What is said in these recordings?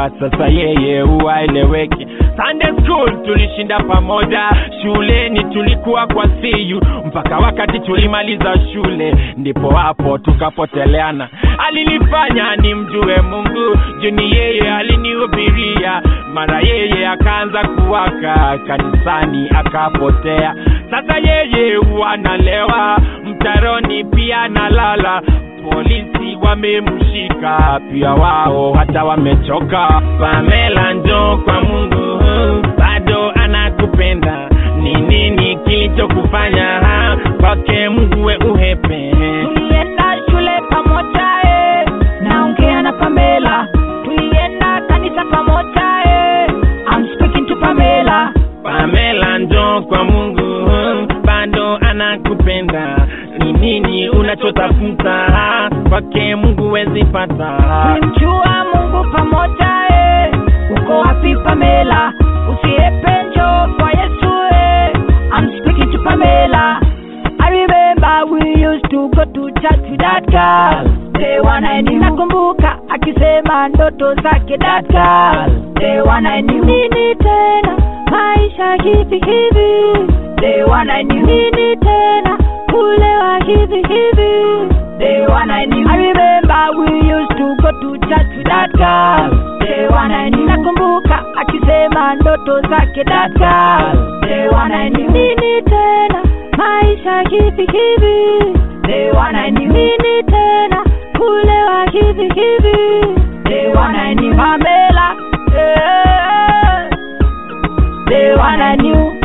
sasa yeye huwaeleweki Sunday school tulishinda pamoja, shuleni tulikuwa kwa siyu mpaka wakati tulimaliza shule, ndipo hapo tukapoteleana. Alinifanya nimjue Mungu, juni yeye alinihubiria, mara yeye akaanza kuwaka kanisani akapotea. Sasa yeye wanalewa mtaroni, pia nalala polisi wamemshika pia wao hata wamechoka. Pamela njoo kwa Mungu, bado anakupenda. Ni nini kilichokufanya ha? kwake Mungu we uhepe? tulienda shule pamoja eh. naongea na Pamela tulienda kanisa pamoja eh. I'm speaking to Pamela Pamela njoo kwa Mungu, bado anakupenda. Ni nini unachotafuta ha? kwake Mungu wezi pata. tulimjua Mungu pamoja eh. uko wapi Pamela usiepe njoo kwa Yesu eh. I'm speaking to Pamela I remember we used to go to church with that girl Day one I knew nakumbuka akisema ndoto zake that girl Day one I knew nini tena maisha hivi hivi Day one I knew nini tena kulewa hivi hivi Day one I knew I remember we used to go to church with that girl Day one I knew nakumbuka akisema ndoto zake that girl Day one I knew nini tena maisha hivi hivi Day one I knew nini tena kulewa hivi hivi Day one I knew Pamela yeah. Day one I knew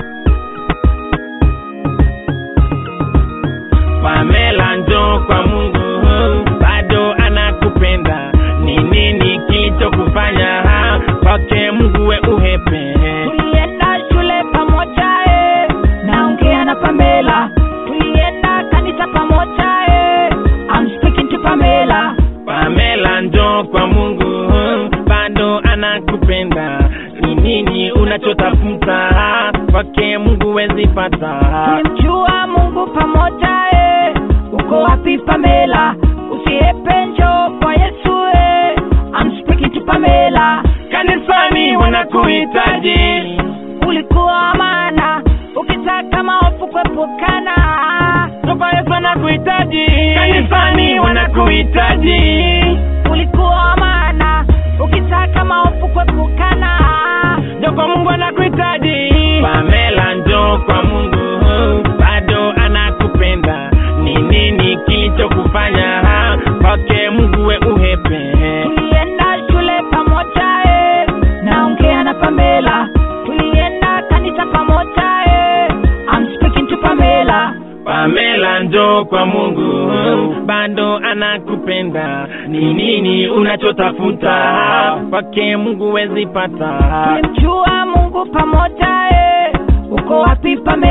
Pamela njoo kwa Mungu, bado anakupenda. Ni nini kilichokufanya ha? kwake Mungu we uhepe? tulienda shule pamoja eh. naongea na Pamela tulienda kanisa pamoja eh. I'm speaking to Pamela Pamela njoo kwa Mungu, bado anakupenda. Ni nini unachotafuta ha? kwake Mungu wezi pata. tulimjua Mungu pamoja eh. uko wapi Pamela usiepe njoo kwa Yesu eh. I'm speaking to Pamela Kanisani wanakuhitaji ulikuwa maana ukitaka maofu kuepukana Baba Yesu anakuhitaji, kanisani wanakuhitaji. ulikuwa maana ukitaka maofu kuepukana Njoo kwa Mungu anakuhitaji. Pamela njoo kwa Mungu, bado anakupenda. Ni nini kilichokufanya ha? kwake Mungu we uhepe? tulienda shule pamoja eh. naongea na Pamela tulienda kanisa pamoja eh. I'm speaking to Pamela Pamela njoo kwa Mungu, bado anakupenda. Ni nini unachotafuta? Kwake Mungu wezi pata. tulimjua Mungu pamoja eh. uko wapi Pamela